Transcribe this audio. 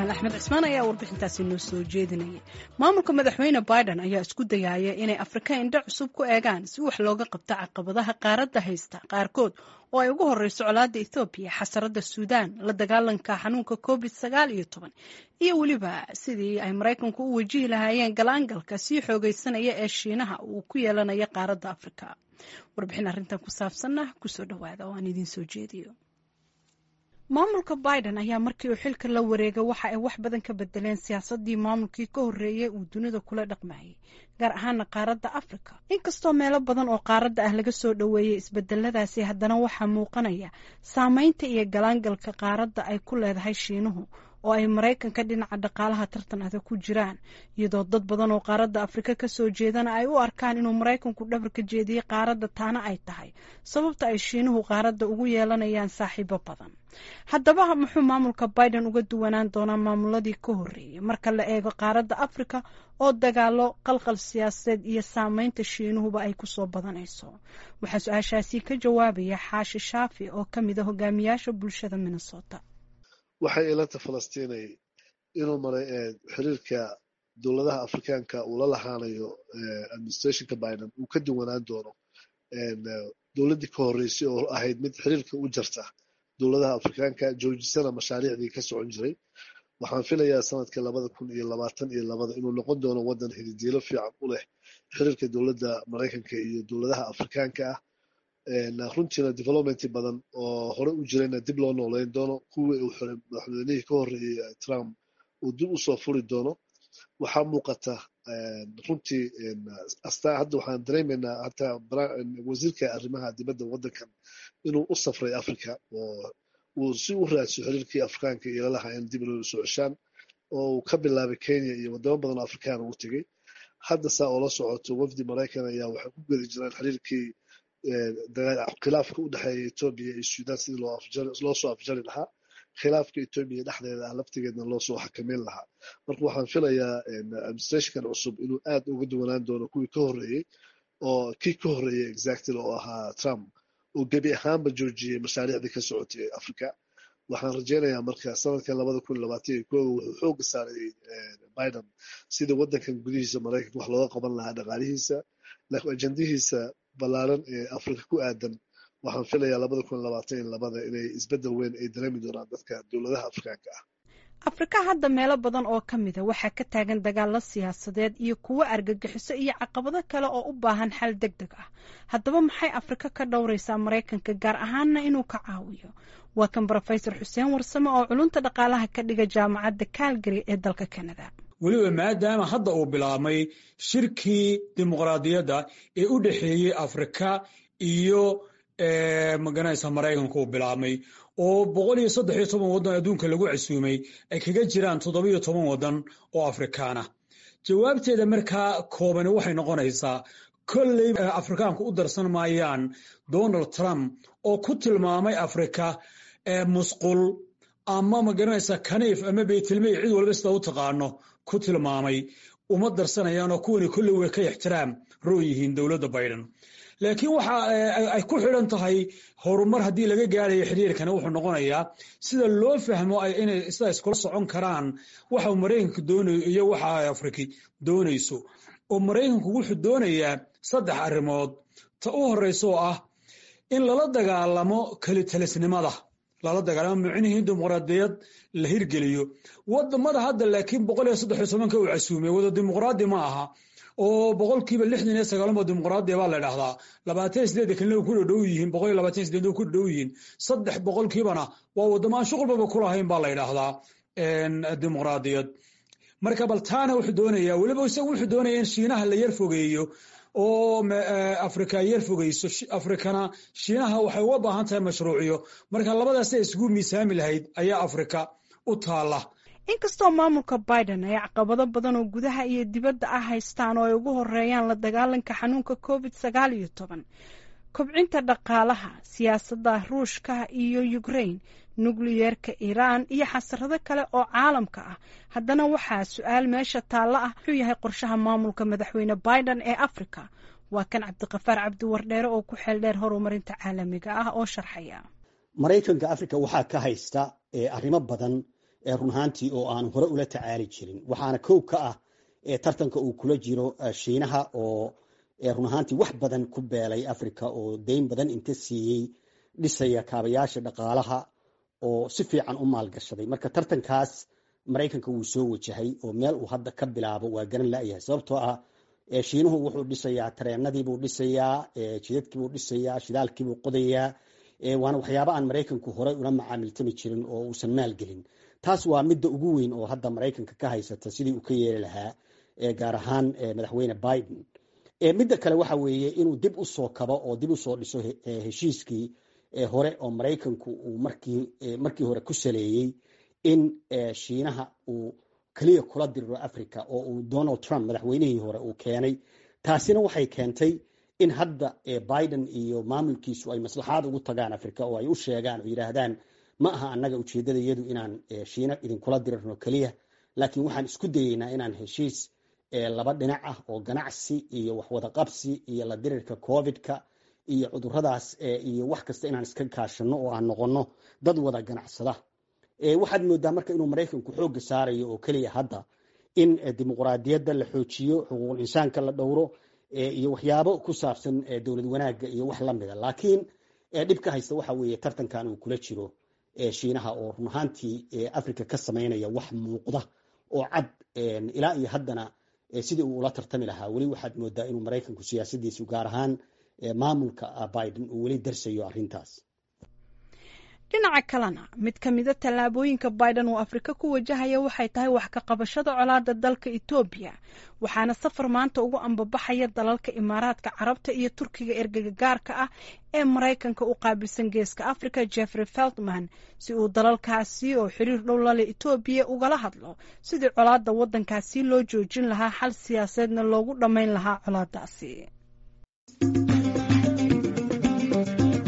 jamaal axmed cismaan ayaa warbixintaasi noo soo jeedinayay maamulka madaxweyne biden ayaa isku dayaaya inay afrika indho cusub ku eegaan si wax looga qabto caqabadaha qaaradda haysta qaarkood oo ay ugu horeyso colaadda ethoobiya xasarada suudaan la dagaalanka xanuunka covid sagaal iyo toban iyo weliba sidii ay maraykanku u wajihi lahaayeen galaangalka sii xoogeysanaya ee shiinaha uu ku yeelanaya qaaradda afrika warbixin arrintan ku saabsanna kusoo dhawaada oo aan idiin soo jeediyo maamulka biden ayaa markii uu xilka la wareegay waxa ay wax badan ka bedeleen siyaasadii maamulkii ka horreeyay uu dunida kula dhaqmayay gaar ahaana qaaradda africa inkastoo meelo badan oo qaaradda ah laga soo dhoweeyey isbedeladaasi haddana waxaa muuqanaya saameynta iyo galaangalka qaaradda ay ku leedahay shiinuhu oo ay maraykanka dhinaca dhaqaalaha tartan adag ku jiraan iyadoo dad badan oo qaaradda afrika kasoo jeedana ay u arkaan inuu maraykanku dhabarka jeediyey qaaradda taana ay tahay sababta ay shiinuhu qaaradda ugu yeelanayaan saaxiibo badan haddaba muxuu maamulka biden uga duwanaan doonaa maamuladii ka horreeyay marka la eego qaaradda afrika oo dagaalo qalqal siyaasadeed iyo saameynta shiinuhuba ay kusoo badanayso waxaa su-aashaasi ka jawaabaya xaashi shaafi oo ka mid a hogaamiyaasha bulshada minnesota waxay ilanta falastiinay inuu maray xiriirka dowladaha afrikaanka uu la lahaanayo administrationka biden uu ka duwanaan doono dowladdii ka horreysay oo ahayd mid xiriirka u jarta dowladaha afrikaanka joojisana mashaariicdii ka socon jiray waxaan filayaa sanadka labada kun iyo labaatan iyo labada inuu noqon doono waddan hididiilo fiican u leh xiriirka dowladda maraykanka iyo dowladaha afrikaanka ah runtiina development badan oo hore u jirayna dib loo nooleyn doono kuwii uu xiray madaxweynihii ka horreeyey trump uu dib usoo furi doono waxaa muuqata runtii astaa hadda waxaan dareemaynaa hataa wasiirka arrimaha dibadda waddankan inuu u safray africa oo uu si u raadso xiriirkii afrikaanka iyo lalaha in dib loo soo ceshaan oo uu ka bilaabay kenya iyo wadamo badan oo afrikaan ugu tegey hadda saa oo la socoto wafdi maraykan ayaa waxay ku gedi jiraan xiriirkii khilaafka u dhexeeya etoobiya iyo sudan sidii loo soo afjari lahaa khilaafka etoobiya dhexdeeda ah laftigeedna loo soo xakameyn lahaa marka waxaan filayaa administrationkan cusub inuu aad uga duwanaan doono kuwii ka horreeyey oo kii ka horreeyey exactly oo ahaa trump oo gebi ahaanba joojiyey mashaariicdii ka socotay africa waxaan rajeynayaa marka sanadka labada kun labaatan iyo kooga wuxuu xooga saaray biden sidii waddankan gudihiisa maraykanka wax looga qaban lahaa dhaqaalihiisa laakiin ajendihiisa ballaaran ee afrika ku aadan waxaan filayaa labada kun labaatan iyo labada inay isbeddel weyn ay dareemi doonaan dadka dowladaha afrikaanka ah afrika hadda meelo badan oo ka mida waxaa ka taagan dagaalo siyaasadeed iyo kuwo argagixiso iyo caqabado kale oo u baahan xal deg deg ah haddaba maxay afrika ka dhowraysaa maraykanka gaar ahaanna inuu ka caawiyo waa kan brofesor xuseen warsame oo culunta dhaqaalaha ka dhiga jaamacadda calgary ee dalka canada weliba maadaama hadda uu bilaabmay shirkii dimuqraadiyadda ee u dhexeeyey afrika iyo maganaysa maraykanka uu bilaabmay oo boqol iyo saddex iyo toban waddan adduunka lagu casuumay ay kaga jiraan toddobiyo toban waddan oo afrikaana jawaabteeda markaa koobani waxay noqonaysaa kolley afrikaanku u darsan maayaan donald trump oo ku tilmaamay afrika musqul ama magaranaysa kaniif ama beytilmey cid walba sida u taqaano ku tilmaamay uma darsanayaanoo kuwani kolley way ka ixtiraam roo yihiin dowladda biden laakiin waxa ay ku xidhan tahay horumar haddii laga gaarayo xiriirkani wuxuu noqonayaa sida loo fahmo inay sida iskula socon karaan waxa uu maraykanka doonayo iyo waxa ay afriki doonayso oo maraykanku wuxuu doonayaa saddex arrimood ta u horreysa oo ah in lala dagaalamo kelitalisnimada lala dagaalamo micnihii dimuqraadiyad la hirgeliyo wadamada hadda laakiin boqol iyo saddex iyo tobanka uu casuumay wada dimuqraadi ma aha oo boqolkiiba lixdan iyo sagaalama dimuqraadiya baa la dhahdaa labaatan iyo sideed kalina ku dhadhow yihiin boqol iyo labaatan iyo sideed ku dhadhow yihiin saddex boqolkiibana waa wadamo aan shuqulbaba ku lahayn baa la ydhahdaa dimuqraadiyad marka bal taana wuxuu doonayaa weliba isagu wuxuu doonaya in shiinaha la yar fogeeyo oo afrika yar fogeyso afrikana shiinaha waxay uga baahan tahay mashruuciyo marka labadaasay isugu miisaami lahayd ayaa afrika u taala inkastoo maamulka biden ay caqabado badan oo gudaha iyo dibadda ah haystaan oo ay ugu horeeyaan la dagaalanka xanuunka covid sagaal iyo toban kobcinta dhaqaalaha siyaasadda ruushka iyo ukraine nukliyeerka iiraan iyo xasarado kale oo caalamka ah haddana waxaa su-aal meesha taalla ah wuxuu yahay qorshaha maamulka madaxweyne biden ee africa waa kan cabdiqafaar cabdi wardheere oo ku xeel dheer horumarinta caalamiga ah oo sharxaya maraykanka africa waxaa ka haysta arrimo badan run ahaantii oo aan hore ula tacaali jirin waxaana kow ka ah tartanka uu kula jiro shiinaha oo run ahaantii wax badan ku beelay africa oo deyn badan inta siiyey dhisaya kaabayaasha dhaqaalaha oo si fiican u maalgashaday marka tartankaas maraykanka wuu soo wajahay oo meel uu hadda ka bilaabo waa garan la'yahay sababtoo ah shiinuhu wuxuu dhisayaa tareenadiibuu dhisayaa jidadkiibuu dhisayaa shidaalkiibuu qodayaa waana waxyaaba aan maraykanku horey ula macaamiltami jirin oo uusan maalgelin taas waa midda ugu weyn oo hadda maraykanka ka haysata sidii uu ka yeeli lahaa gaar ahaan madaxweyne biden midda kale waxa weeye inuu dib u soo kabo oo dib u soo dhiso heshiiskii hore oo maraykanku uu markii markii hore ku saleeyey in shiinaha uu keliya kula diriro africa oo uu donald trump madaxweynihii hore uu keenay taasina waxay keentay in hadda biden iyo maamulkiisu ay maslaxaad ugu tagaan africa oo ay u sheegaan oo yidhaahdaan ma aha annaga ujeeddada iyadu inaan shiina idinkula dirirno keliya laakiin waxaan isku dayeynaa inaan heshiis laba dhinac ah oo ganacsi iyo waxwada qabsi iyo la dirirka covidka iyo cuduradaas iyo wax kasta inaan iska kaashano oo aan noqono dad wada ganacsada waxaad moodaa marka inuu maraykanku xoogga saarayo oo keliya hadda in dimuqraadiyadda la xoojiyo xuquuqul insaanka la dhowro iyo waxyaabo ku saabsan dowlad wanaagga iyo wax lamida laakiin dhibka haysta waxa weeye tartankan uu kula jiro shiinaha oo run ahaantii africa ka samaynaya wax muuqda oo cad ilaa iyo haddana sidii uu ula tartami lahaa weli waxaad moodaa inuu maraykanku siyaasadiisu gaar ahaan maamulka biden uu weli darsayo arrintaas dhinaca kalena mid ka mida tallaabooyinka biden uu afrika ku wajahaya waxay tahay wax ka qabashada colaada dalka etoobiya waxaana safar maanta ugu ambabaxaya dalalka imaaraadka carabta iyo turkiga ergega gaarka ah ee maraykanka u qaabilsan geeska africa jeffrey feltman si uu dalalkaasi oo xiriir dhow lale etoobiya ugala hadlo sidii colaada waddankaasi loo joojin lahaa xal siyaaseedna loogu dhammayn lahaa colaadaasi